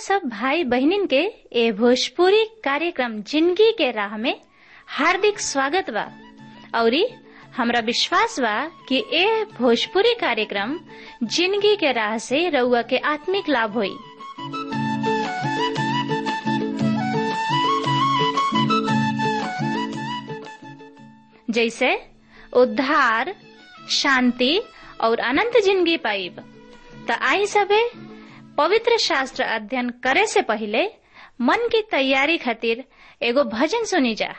सब भाई बहनिन के ए भोजपुरी कार्यक्रम जिंदगी के राह में हार्दिक स्वागत बा औरी हमरा विश्वास बा कि ए भोजपुरी कार्यक्रम जिंदगी के राह से रउआ के आत्मिक लाभ होई जैसे उद्धार शांति और अनंत जिंदगी पाइब त आई सबे पवित्र शास्त्र अध्ययन करे से पहले मन की तैयारी खातिर एगो भजन सुनी जा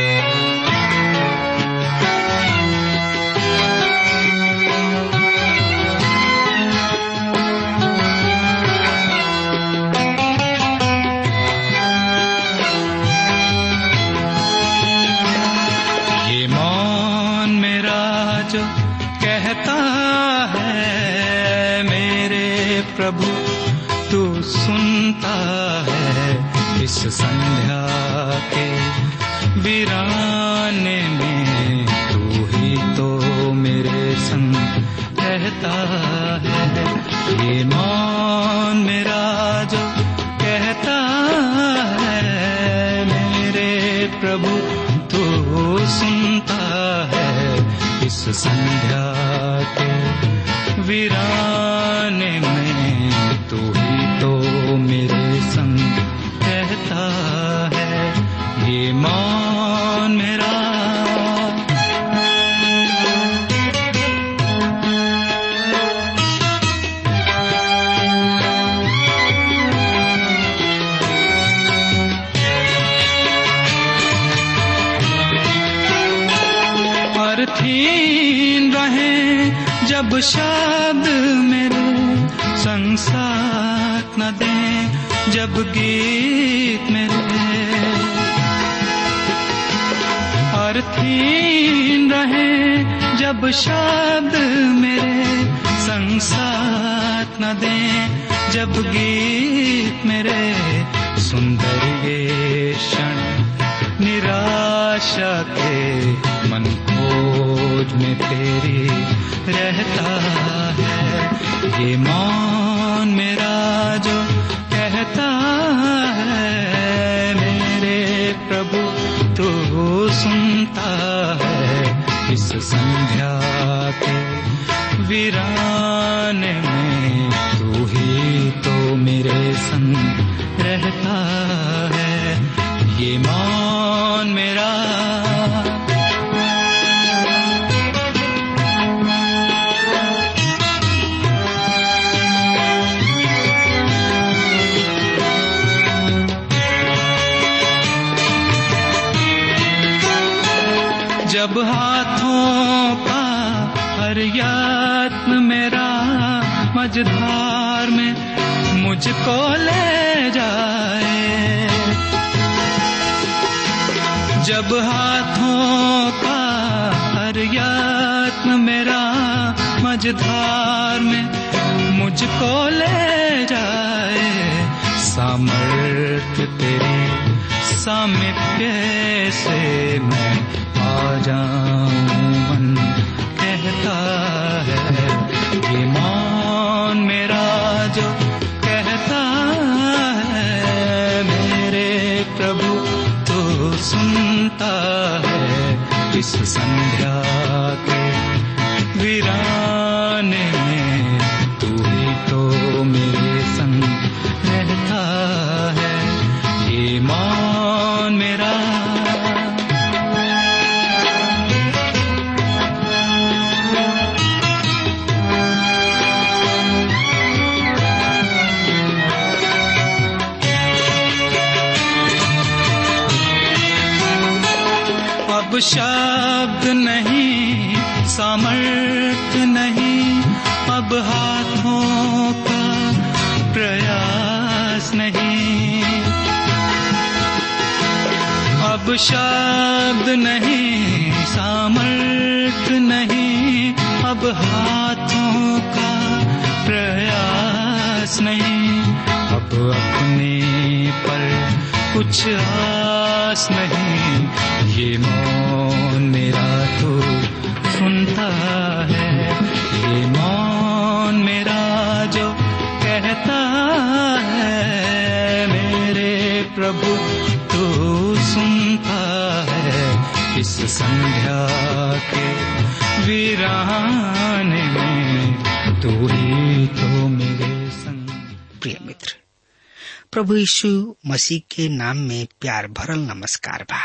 ये मौन मेरा जो कहता है मेरे प्रभु तू सुनता है इस संध्या के वीराने में तू ही तो मेरे संग रहता है ये मौन मेरा जो कहता है मेरे प्रभु तू सुनता है इस संध्या के वीराने में तू ही तो मेरे संग कहता है ये मौन मेरा अर्थहीन रहे जब शब्द मेरे संसार न दे जब गीत मेरे अर्थहीन रहे जब शब्द मेरे संसार न दे जब गीत मेरे सुंदर ये क्षण निराशा के मन खोज में तेरी रहता है ये मौन मेरा जो कहता है मेरे प्रभु तू सुनता है इस संध्या के वीराने में तू ही तो मेरे संग रहता है ये मौन मेरा जब हाथों का हर यत्न मेरा मझधार में मुझको ले जाए जब हाथों का हर यत्न मेरा मझधार में मुझको ले जाए सामर्थ्य तेरी सामिप्य से मैं आ जाऊं मन कहता है ये मौन मेरा जो कहता है मेरे प्रभु तो सुनता है इस संध्या के वीराने में तू ही तो मेरे संग रहता है ये मौन मेरा अब शब्द नहीं सामर्थ नहीं अब हाथों का प्रयास नहीं अब शब्द नहीं सामर्थ नहीं अब हाथों का प्रयास नहीं अब अपने पर कुछ आस नहीं ये मौन मेरा तो सुनता है ये मौन मेरा जो कहता है प्रभु तू सुनता है इस संध्या के वीराने में तू ही तो मेरे संग प्रिय मित्र प्रभु यीशु मसीह के नाम में प्यार भरल नमस्कार बा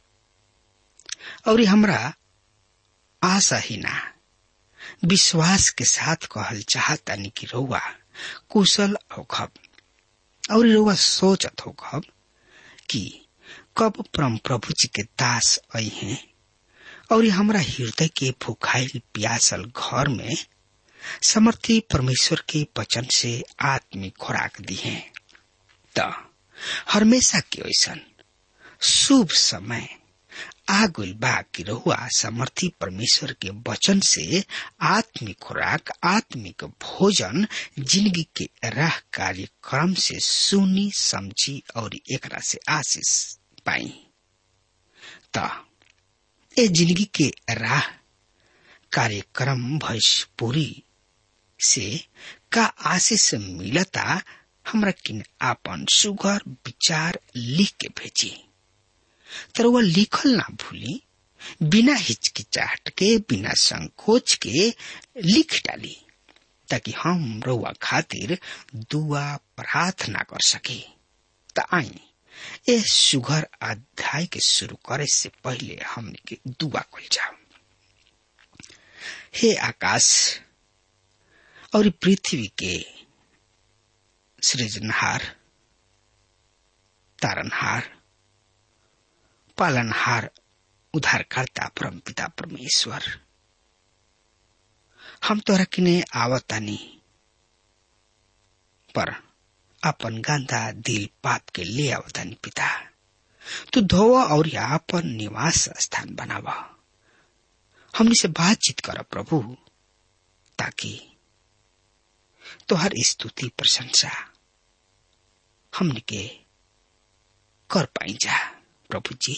और ये हमरा आशा ही ना विश्वास के साथ कहल चाहतानी कि रउआ कुशल होखब और रउआ सोचत होखब कि कब परम प्रभु जी के दास आई हैं और ये हमरा हृदय के भूखाइल प्यासल घर में समर्थी परमेश्वर के वचन से आत्मिक खुराक दी है त हमेशा के ऐसन शुभ समय आगुल बा कि रहुआ समर्थी परमेश्वर के वचन से आत्मिक खुराक आत्मिक भोजन जिंदगी के राह कार्यक्रम से सुनी समझी और एकरा से आशीष पाई त ए जिंदगी के राह कार्यक्रम भोजपुरी से का आशीष मिलता हमरा किन आपन सुगर विचार लिख के भेजी तर वह लिखल ना भूली बिना हिचकिचाहट के बिना संकोच के लिख डाली ताकि हम रउआ खातिर दुआ प्रार्थना कर सके त आई ए सुगर अध्याय के शुरू करे से पहले हमने के दुआ कल जाओ हे आकाश और पृथ्वी के सृजनहार तारनहार पालनहार उद्धारकर्ता परम पिता परमेश्वर हम तोरा किने आवतानी पर अपन गंदा दिल पाप के ले आवतानी पिता तू धोवा और अपन निवास स्थान बनावा हमने से बातचीत कर प्रभु ताकि तोहर स्तुति प्रशंसा हमने के कर पाई जा प्रभु जी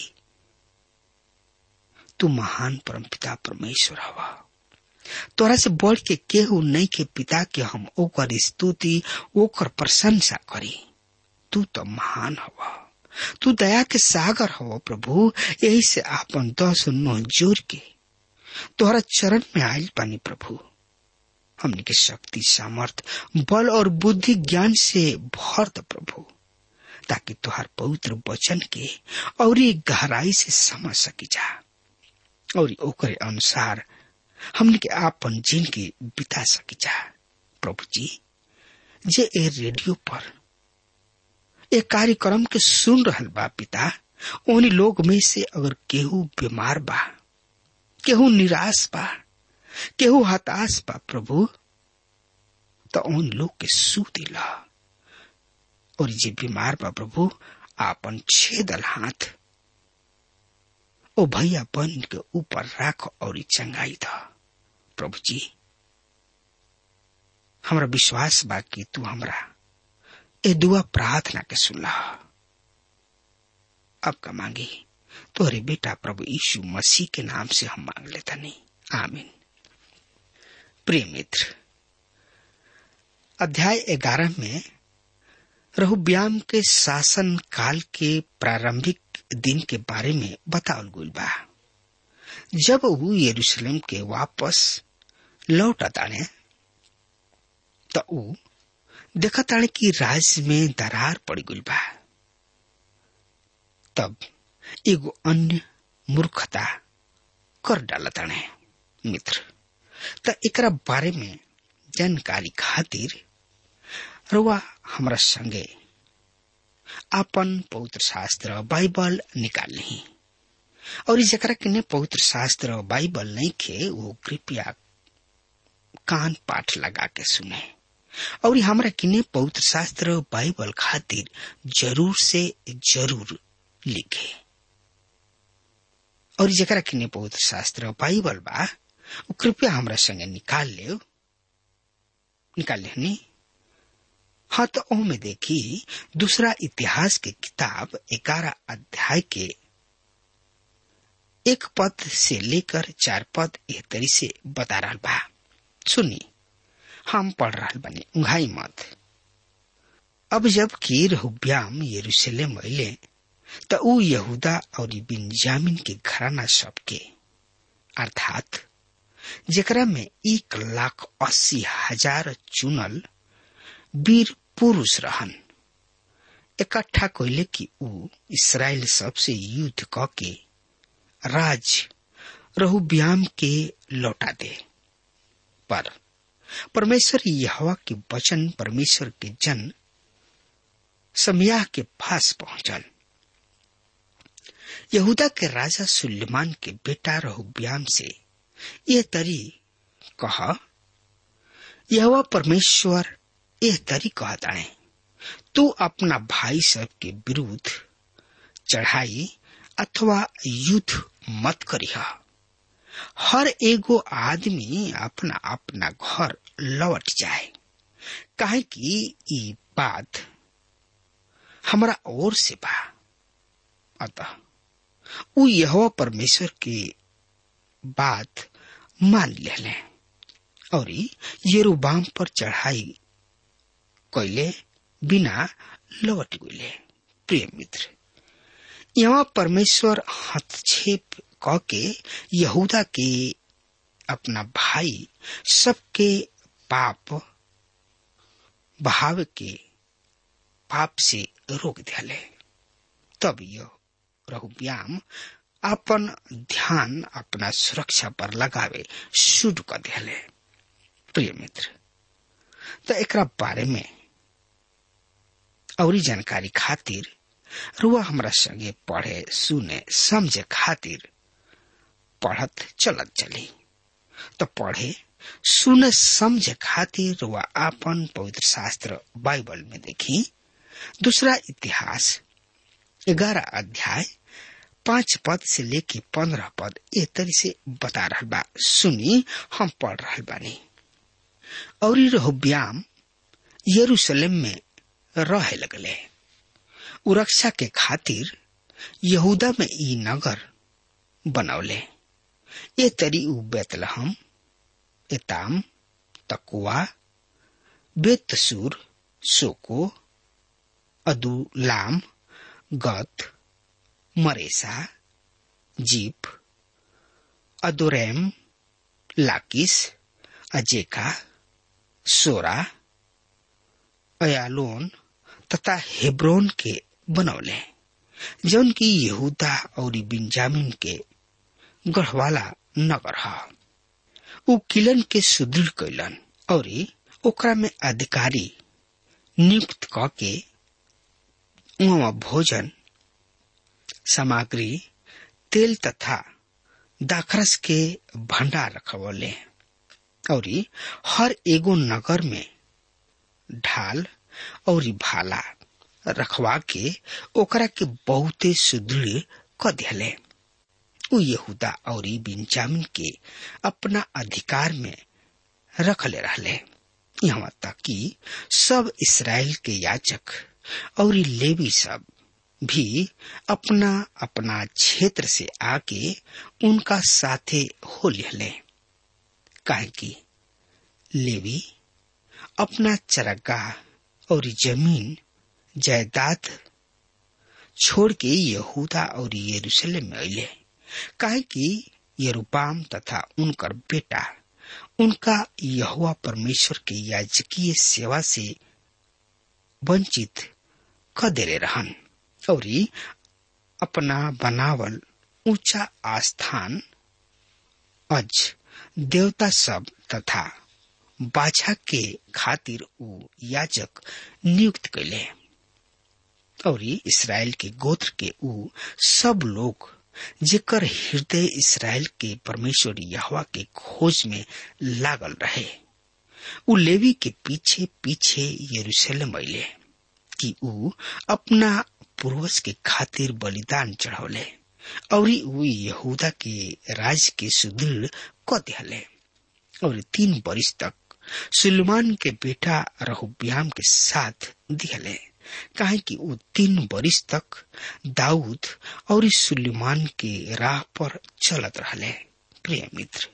तू महान परम पिता परमेश्वर हवा तोरा से बढ़ के केहू नहीं के पिता के हम ओकर स्तुति ओकर प्रशंसा करी तू तो महान हवा तू दया के सागर हो प्रभु यही से आपन दस नौ जोर के तोहरा चरण में आयल पानी प्रभु हमने के शक्ति सामर्थ बल और बुद्धि ज्ञान से भर द प्रभु ताकि तुहार पवित्र वचन के और गहराई से समझ सकी जा और ओकरे अनुसार हमने के आपन जिंदगी बिता सकी जा प्रभु जी जे ए रेडियो पर ए कार्यक्रम के सुन रहल बा पिता उन्हीं लोग में से अगर केहू बीमार बा केहू निराश बा केहू हताश बा प्रभु तो उन लोग के सू दिला और जे बीमार बा प्रभु आपन छेदल हाथ ओ भैया बन के ऊपर राख और चंगाई था प्रभु जी हमरा विश्वास बा कि तू हमरा ए दुआ प्रार्थना के सुनला अब का मांगी तोहरे बेटा प्रभु यीशु मसीह के नाम से हम मांग लेता नहीं आमीन प्रिय मित्र अध्याय ग्यारह में रहुब्याम के शासन काल के प्रारंभिक दिन के बारे में बतावल गुल बा जब वो यरूशलेम के वापस लौट ताने तो ऊ देखा ताने कि राज्य में दरार पड़ गुल बा तब एगो अन्य मूर्खता कर डाला ताने मित्र त एकरा बारे में जानकारी खातिर रुआ हमरा संगे आपन पवित्र शास्त्र बाइबल निकाल ली और जरा के पवित्र शास्त्र बाइबल नहीं खे वो कृपया कान पाठ लगा के सुने और हमरा किने पवित्र शास्त्र बाइबल खातिर जरूर से जरूर लिखे और जरा किने पवित्र शास्त्र बाइबल बा वो कृपया हमरा संगे निकाल ले निकाल ले हाँ तो ओ में देखी दूसरा इतिहास के किताब ग्यारह अध्याय के एक पद से लेकर चार पद एह तरी से बता रहा बा सुनी हम पढ़ रहा बनी उंघाई मत अब जब कि रहुब्याम यरूशलेम अले त ऊ यहूदा और बिन्जामिन के घराना सबके अर्थात जेकरा में एक लाख अस्सी हजार चुनल वीर पुरुष रहन इकट्ठा कैले कि ऊ इसराइल सबसे युद्ध क के राज रहुब्याम के लौटा दे पर परमेश्वर यहवा के वचन परमेश्वर के जन समयाह के पास पहुंचल यहूदा के राजा सुलेमान के बेटा रहुब्याम से यह तरी कह यह परमेश्वर यह तरी कहताणे तू अपना भाई सब के विरुद्ध चढ़ाई अथवा युद्ध मत करिह हर एगो आदमी अपना अपना घर लौट जाए काहे कि ई बात हमरा ओर से बा अतः उ यह परमेश्वर के बात मान ले और येरुबाम पर चढ़ाई कैले बिना लौट गए प्रिय मित्र यहाँ परमेश्वर हस्तक्षेप क के यहूदा के अपना भाई सबके पाप बहाव के पाप से रोक दिले तब यह रहुब्याम अपन ध्यान अपना सुरक्षा पर लगावे शुरू कर दिले प्रिय मित्र तो एक बारे में और जानकारी खातिर रुआ हमरा संगे पढ़े सुने समझे खातिर पढ़त चलत चली तो पढ़े सुने समझे खातिर रुआ आपन पवित्र शास्त्र बाइबल में देखी दूसरा इतिहास ग्यारह अध्याय पांच पद से लेके पंद्रह पद ए तरी से बता रहा बा सुनी हम पढ़ रहा बानी और रहोब्याम यरूशलेम में रहे लगले उरक्षा के खातिर यहूदा में ई नगर बनौले ये तरी उ बेतलहम एताम तकुआ बेतसूर सोको अदुलाम गत मरेसा जीप अदोरैम लाकिस अजेका सोरा अयालोन तथा हेब्रोन के बनौले जौन की यहूदा और बिंजामिन के गढ़वाला नगर ह उ किलन के सुदृढ़ कैलन और ओकरा में अधिकारी नियुक्त क के वहाँ भोजन सामग्री तेल तथा दाखरस के भंडार रखवले और हर एगो नगर में ढाल और भाला रखवा के ओकरा के बहुते सुदृढ़ क दिले उ यहूदा और बिंजामिन के अपना अधिकार में रखले रहले यहाँ तक कि सब इसराइल के याचक और लेवी सब भी अपना अपना क्षेत्र से आके उनका साथे हो लिहले काहे कि लेवी अपना चरगाह और जमीन जायदाद छोड़ के यहूदा और यरूशलेम में अले काहे कि यरूपाम तथा उनकर बेटा उनका यहुआ परमेश्वर के याजकीय सेवा से वंचित क देले रहन और अपना बनावल ऊंचा आस्थान अज देवता सब तथा बाछा के खातिर उ याजक नियुक्त कैले और इसराइल के गोत्र के उ सब लोग जेकर हृदय इसराइल के परमेश्वर यहवा के खोज में लागल रहे उ लेवी के पीछे पीछे यरूशलेम अले कि उ अपना पूर्वज के खातिर बलिदान चढ़ौले और उ यहूदा के राज के सुदृढ़ क दिहले और तीन वर्ष तक सुलेमान के बेटा रहुब्याम के साथ दिहले काहे कि उ तीन वर्ष तक दाऊद और सुलेमान के राह पर चलत रहले प्रिय मित्र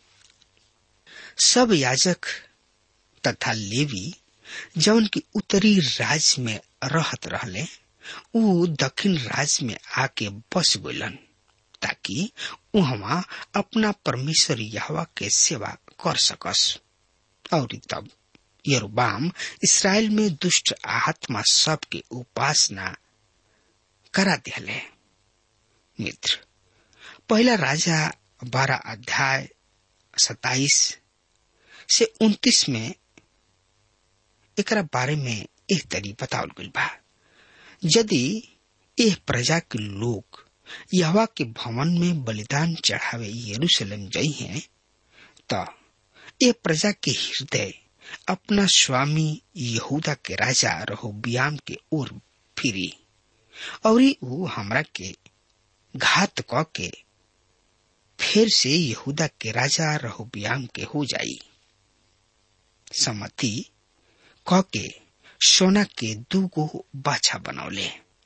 सब याजक तथा लेवी जौन की उत्तरी राज्य में रहत रहले ऊ दक्षिण राज्य में आके बस गइलन ताकि उहवा अपना परमेश्वर यहवा के सेवा कर सकस और तब यरोबाम इसराइल में दुष्ट आत्मा सब के उपासना करा दिले मित्र पहला राजा बारह अध्याय सताइस से उन्तीस में एकरा बारे में एक तरी बतावल गइल बा यदि एह प्रजा के लोग यहवा के भवन में बलिदान चढ़ावे यरूशलेम गई हैं तो ये प्रजा के हृदय अपना स्वामी यहूदा के राजा रहोबियाम के ओर फिरी और वो हमरा के घात क के फिर से यहूदा के राजा रहोबियाम के हो जाई सम्मति क के सोना के दूगो बाछा बनौले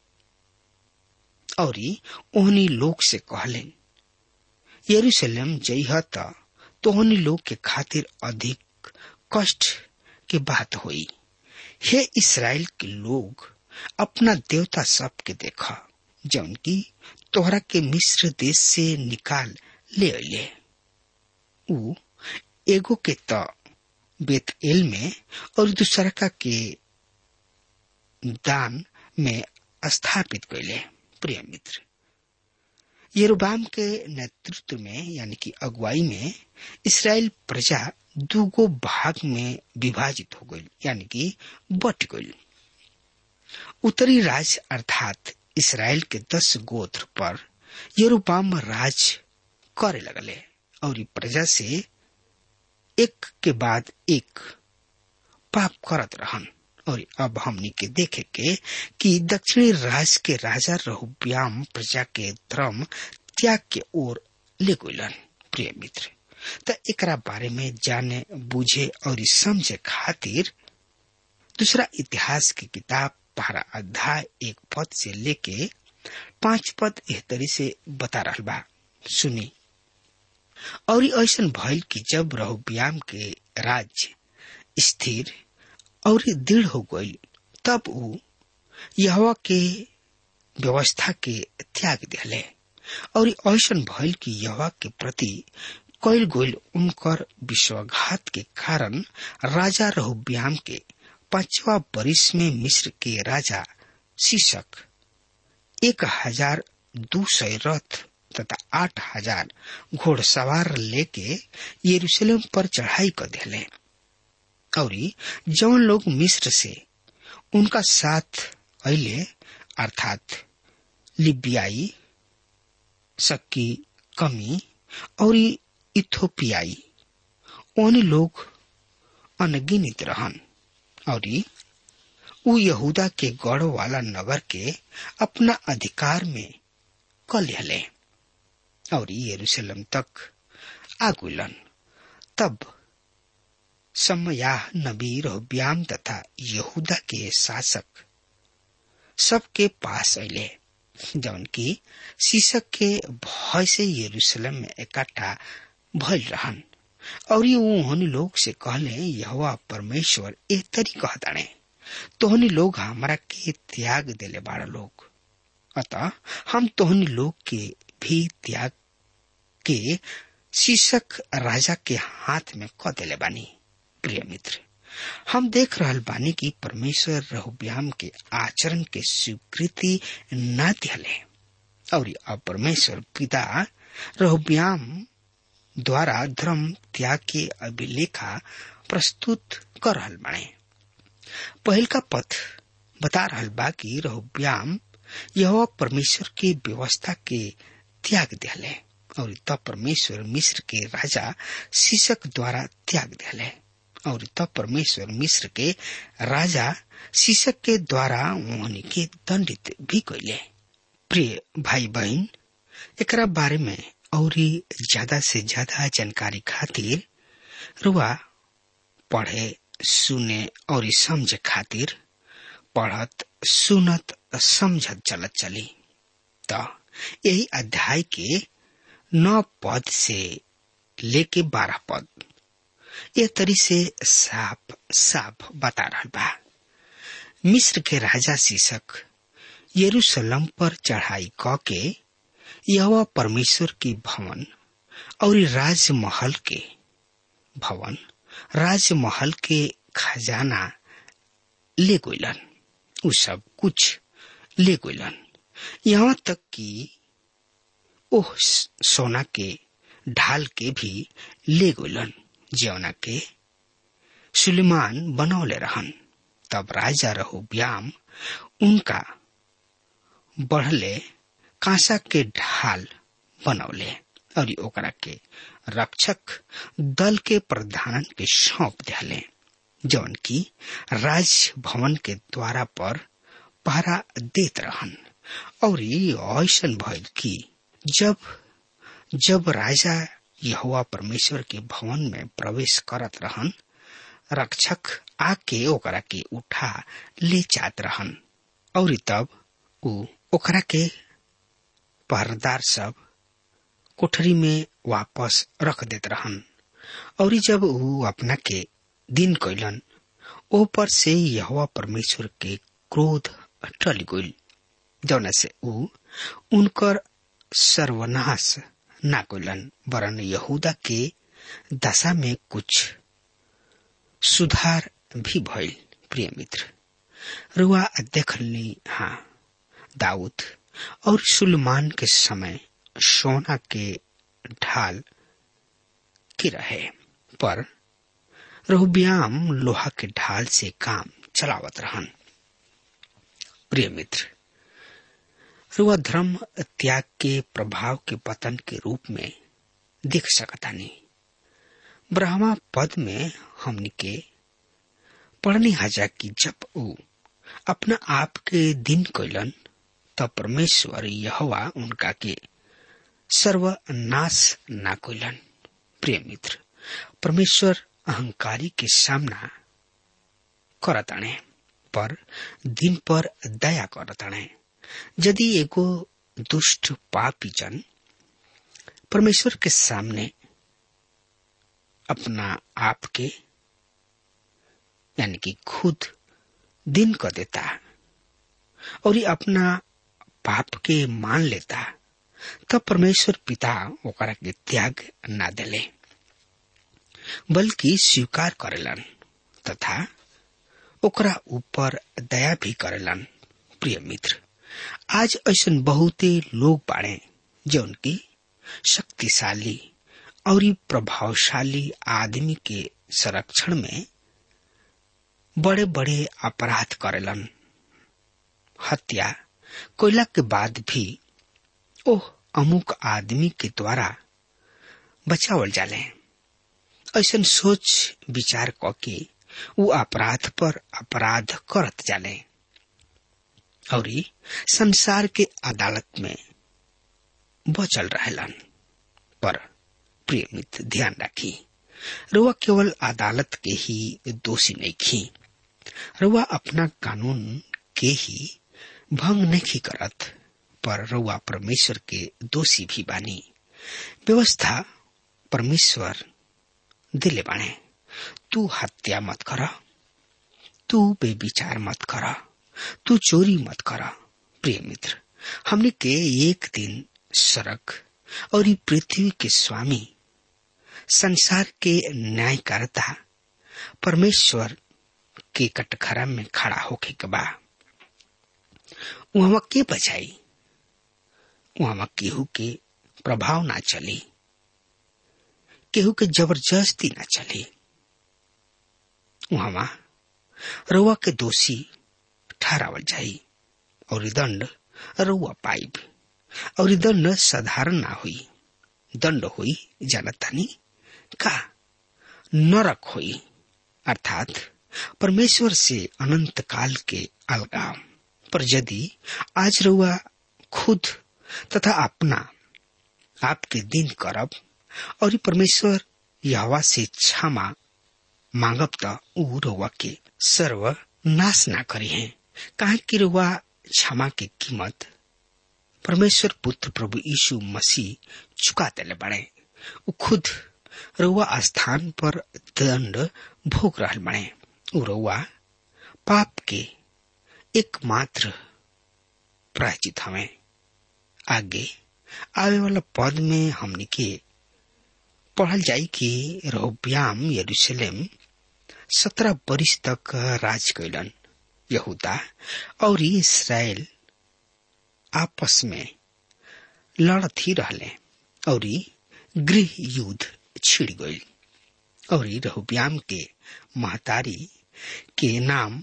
और ओहनी लोग से कहले यरूशलेम जइह त तोहनी लोग के खातिर अधिक कष्ट के बात हुई हे इसराइल के लोग अपना देवता सब के देखा जौन की तोहरा के मिस्र देश से निकाल ले अले ऊ एगो के त बेत एल में और दूसरा का के दान में स्थापित कैले प्रिय मित्र यरूबाम के नेतृत्व में यानी कि अगुवाई में इसराइल प्रजा दूगो भाग में विभाजित हो गई यानी कि बट गई उत्तरी राज अर्थात इसराइल के दस गोत्र पर यरूबाम राज करे लगले और प्रजा से एक के बाद एक पाप करत रहन और अब हमनी के देखे के कि दक्षिणी राज के राजा रहुब्याम प्रजा के धर्म त्याग के ओर ले गलन प्रिय मित्र त एकरा बारे में जाने बुझे और समझे खातिर दूसरा इतिहास की किताब पहरा अध्याय एक पद से लेके पांच पद एहतरी से बता रहा बा सुनी और ऐसा भइल कि जब रहुब्याम के राज्य स्थिर और दृढ़ हो गई तब वो यहवा के व्यवस्था के त्याग दिले और ऐसा भइल कि यहवा के प्रति कैल गोल उनकर विश्वाघात के कारण राजा रहुब्याम के पांचवा बरिस में मिस्र के राजा शीशक एक हजार दो सौ रथ तथा आठ हजार घोड़सवार लेके यरूशलेम पर चढ़ाई कर दिले और जौन लोग मिस्र से उनका साथ अले अर्थात लिबियाई सक्की कमी और इथोपियाई ओन लोग अनगिनित रहन और उ यहूदा के गढ़ वाला नगर के अपना अधिकार में क लिहले और यरूशलेम तक आगुलन तब समयाह नबी रोब्याम तथा यहूदा के शासक सबके पास अले जौन की शीशक के भय से यरूशलेम में इकट्ठा भइल रहन और उन्होंने लोग से कहले यहोवा परमेश्वर ए तरी कहताणे तोहनी लोग हमारा के त्याग देले बाड़ा लोग अतः हम तोहनी लोग के भी त्याग के शीशक राजा के हाथ में क देले बानी प्रिय मित्र हम देख रहल बानी कि परमेश्वर रहुब्याम के आचरण के स्वीकृति न दिले और अब परमेश्वर पिता रहुब्याम द्वारा धर्म त्याग के अभिलेखा प्रस्तुत कर रहल बाणे पहल का पथ बता रहल बा कि रहुब्याम यह परमेश्वर के व्यवस्था के त्याग दिले और तब परमेश्वर मिस्र के राजा शीशक द्वारा त्याग दिले और तब परमेश्वर मिस्र के राजा शीशक के द्वारा उन्होंने के दंडित भी कैले प्रिय भाई बहन एकरा बारे में और ज्यादा से ज्यादा जानकारी खातिर रुआ पढ़े सुने और समझ खातिर पढ़त सुनत समझत चलत चली तो यही अध्याय के नौ पद से लेके बारह पद ये तरी से साफ साफ बता रहा बा मिस्र के राजा शीशक यरूशलम पर चढ़ाई क के यह परमेश्वर की भवन और राजमहल के भवन राजमहल के खजाना ले गइलन उ सब कुछ ले गइलन यहाँ तक कि ओह सोना के ढाल के भी ले गइलन जौना के सुलेमान बनौले रहन तब राजा रहो ब्याम उनका बढ़ले कांसा के ढाल बनौले और ओकरा के रक्षक दल के प्रधान के सौंप दिले जौन की राज भवन के द्वारा पर पहरा देत रहन और ऐसा भइल कि जब जब राजा यहोवा परमेश्वर के भवन में प्रवेश करत रहन रक्षक आके ओकरा के उठा ले जात रहन और तब उ ओकरा के पहरेदार सब कोठरी में वापस रख देत रहन और जब उ अपना के दिन कैलन ओ पर से यहोवा परमेश्वर के क्रोध टल गइल जौना से उ उनकर सर्वनाश ना कैलन वरन यहूदा के दशा में कुछ सुधार भी भइल प्रिय मित्र रुआ देखली हाँ दाऊद और सुलेमान के समय सोना के ढाल की रहे पर रहुब्याम लोहा के ढाल से काम चलावत रहन प्रिय मित्र रुआ धर्म त्याग के प्रभाव के पतन के रूप में देख सकता नहीं ब्रह्मा पद में हमने के पढ़ने हजा की जब ऊ अपना आप के दिन कैलन तब परमेश्वर यहवा उनका के सर्वनाश ना कैलन प्रिय मित्र परमेश्वर अहंकारी के सामना करताणे पर दिन पर दया करताणे यदि एगो दुष्ट पापी जन परमेश्वर के सामने अपना आप के यानी कि खुद दिन कर देता और ये अपना पाप के मान लेता तब परमेश्वर पिता ओकरा के त्याग ना देले बल्कि स्वीकार करेलन तथा ओकरा ऊपर दया भी करेलन प्रिय मित्र आज ऐसा बहुते लोग बाड़े जौन की शक्तिशाली और प्रभावशाली आदमी के संरक्षण में बड़े बड़े अपराध करेलन हत्या कोयला के बाद भी ओह अमुक आदमी के द्वारा बचावल जाले ऐसा सोच विचार क के वो अपराध पर अपराध करत जाले और संसार के अदालत में बचल रहलन पर प्रिय मित्र ध्यान रखी रुआ केवल अदालत के ही दोषी नहीं खी रुआ अपना कानून के ही भंग नहीं करत पर रुआ परमेश्वर के दोषी भी बानी व्यवस्था परमेश्वर दिले बाणे तू हत्या मत कर तू बेविचार मत कर तू चोरी मत कर प्रिय मित्र हमने के एक दिन सड़क और पृथ्वी के स्वामी संसार के न्यायकर्ता परमेश्वर के कटघरा में खड़ा होके के बा वहां के बचाई वहां केहू के प्रभाव ना चली केहू के जबरदस्ती ना चली वहां रउआ के दोषी ठहरावल जाई और दंड रउआ पाइब और दंड साधारण ना हुई दंड हुई जानतानी का नरक हुई अर्थात परमेश्वर से अनंत काल के अलगाव पर यदि आज रउआ खुद तथा अपना आपके दिन करब और परमेश्वर यहवा से क्षमा मांगब त ऊ रउआ के सर्व नाश ना करी है काहे कि रउआ क्षमा के कीमत परमेश्वर पुत्र प्रभु यीशु मसीह चुका देले बड़े ऊ खुद रउआ स्थान पर दंड भोग रहल बड़े ऊ रउआ पाप के एकमात्र प्रायचित हमें आगे आवे वाला पद में हमने के पढ़ल जाई कि रहोब्याम यरूशलेम सत्रह वर्ष तक राज कैलन यहूदा और इसराइल आपस में लड़त ही रहले और गृह युद्ध छिड़ गई और रहुब्याम के महतारी के नाम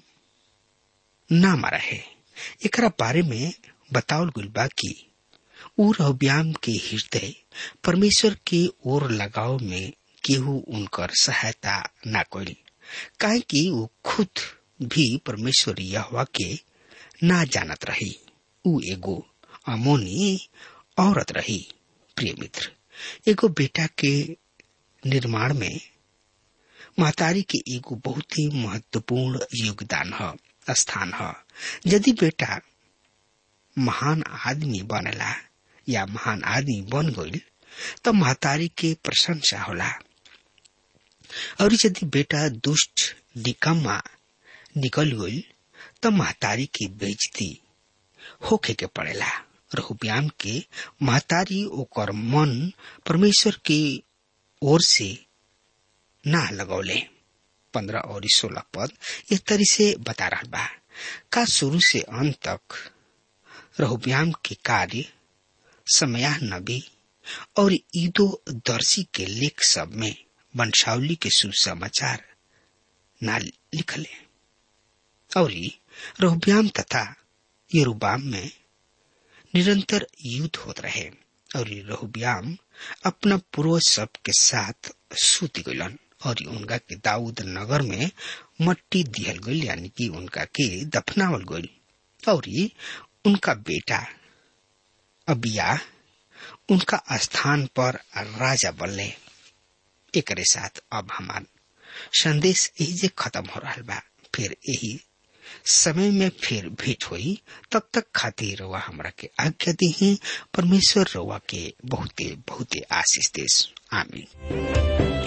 नाम रहे एकरा बारे में बतावल गुल बा कि ऊ रहुब्याम के हृदय परमेश्वर के ओर लगाव में केहू उनकर सहायता न कैल काहे कि वो खुद भी परमेश्वर यहवा के ना जानत रही ऊ एगो अमोनी औरत रही प्रिय मित्र एगो बेटा के निर्माण में महतारी के एगो बहुत ही महत्वपूर्ण योगदान है स्थान है यदि बेटा महान आदमी बनेला या महान आदमी बन गईल तो महतारी के प्रशंसा होला और यदि बेटा दुष्ट निकम्मा निकल गईल तो महतारी की बेजती होखे के पड़ेला रहुब्याम के महतारी ओकर मन परमेश्वर के ओर से ना लगौले पंद्रह और सोलह पद एक तरी से बता रहा बा का शुरू से अंत तक रहुब्याम के कार्य समया नबी और ईदो दर्शी के लेख सब में वंशावली के सुसमाचार ना लिखले और रहुब्याम तथा यरूबाम में निरंतर युद्ध होत रहे और रहुब्याम अपना पूर्वज सब के साथ सूत गलन और उनका के दाऊद नगर में मट्टी दिहल गई यानी कि उनका के दफनावल गई और उनका बेटा अबिया उनका स्थान पर राजा बनले एक साथ अब हमार संदेश यही जे खत्म हो रहा बा फिर यही समय में फिर भेंट हुई तब तक खातिर रउआ हमरा के आज्ञा दी परमेश्वर रउआ के बहुते बहुते आशीष देश आमीन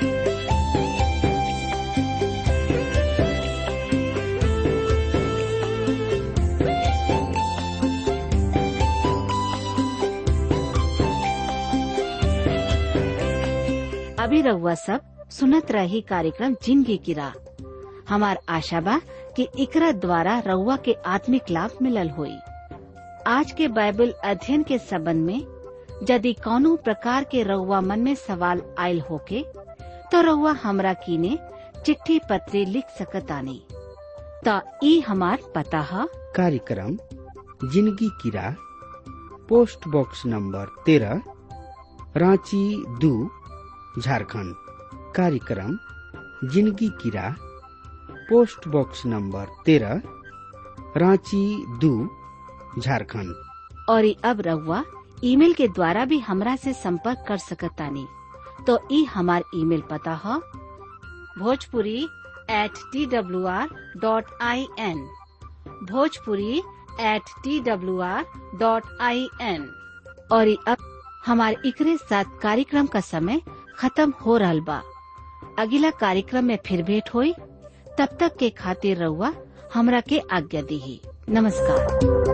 अभी रउआ सब सुनत रही कार्यक्रम जिंदगी की राह हमार आशा बा कि इकरा द्वारा रउआ के आत्मिक लाभ मिलल होई आज के बाइबल अध्ययन के संबंध में यदि कौनो प्रकार के रउआ मन में सवाल आयल होके तो रउआ हमरा कीने चिट्ठी पत्री लिख सकतानी त ई हमार पता है कार्यक्रम जिंदगी की राह पोस्ट बॉक्स नंबर तेरह रांची दू झारखंड कार्यक्रम जिंदगी की राह पोस्ट बॉक्स नंबर तेरह रांची दू झारखंड और ई अब रउआ ईमेल के द्वारा भी हमरा से संपर्क कर सकतानी तो ई हमार ईमेल पता है Bhojpuri at T W R dot I N Bhojpuri at T W R dot I N और ई अब हमारे इकरे साथ कार्यक्रम का समय खत्म हो रहा बा अगला कार्यक्रम में फिर भेंट हुई तब तक के खातिर रहुआ हमरा के आज्ञा दी नमस्कार